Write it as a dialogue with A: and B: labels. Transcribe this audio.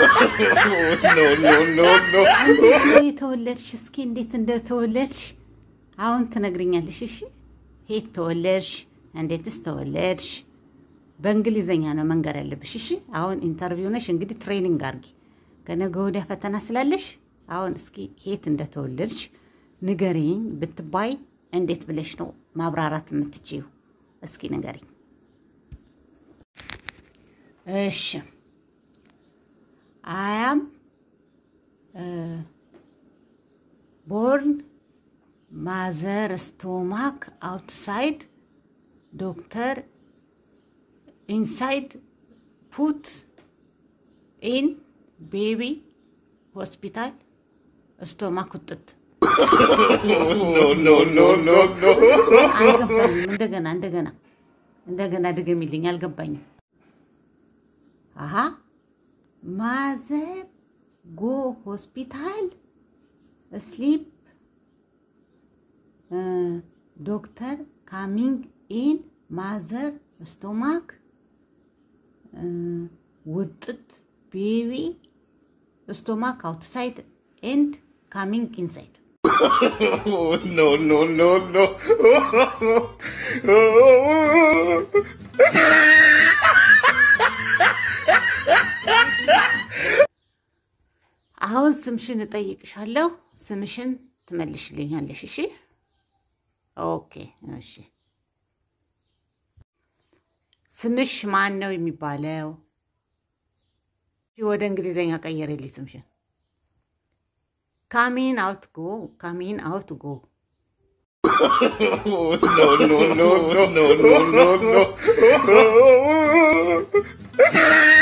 A: no, no, no, no.
B: የተወለድሽ እስኪ እንዴት እንደተወለድሽ አሁን ትነግርኛለሽ። እሺ የት ተወለድሽ? እንዴትስ ተወለድሽ? በእንግሊዘኛ ነው መንገር ያለብሽ። እሺ አሁን ኢንተርቪው ነሽ እንግዲህ ትሬኒንግ አርጊ። ከነገ ወዲያ ፈተና ስላለሽ አሁን እስኪ የት እንደተወለድሽ ንገሪኝ ብትባይ እንዴት ብለሽ ነው ማብራራት የምትችይው? እስኪ ንገሪኝ። እሺ አያም ቦርን ማዘር ስቶማክ አውትሳይድ ዶክተር ኢንሳይድ ፑት ኢን ቤቢ ሆስፒታል ስቶማክ ውጥት
A: No, no, no, no, no.
B: አልገባኝም። እንደገና እንደገና እንደገና ድገሚልኝ። አልገባኝም። አሀ ማዘር ጎ ሆስፒታል ስሊፕ ዶክተር ካሚንግ ኢን ማዘር ስቶማክ ውጥት ቤቢ ስቶማክ አውትሳይድ ኤንድ ካሚንግ ኢንሳይድ
A: No, no, no, no.
B: አሁን ስምሽን እጠይቅሻለሁ። ስምሽን ትመልሽልኛለሽ። እሺ? ኦኬ። እሺ። ስምሽ ማን ነው የሚባለው? ወደ እንግሊዘኛ ቀየረልኝ ስምሽን። ካሚን አውት ጎ፣ ካሚን አውት ጎ።
A: No, no, no, no, no, no, no, no.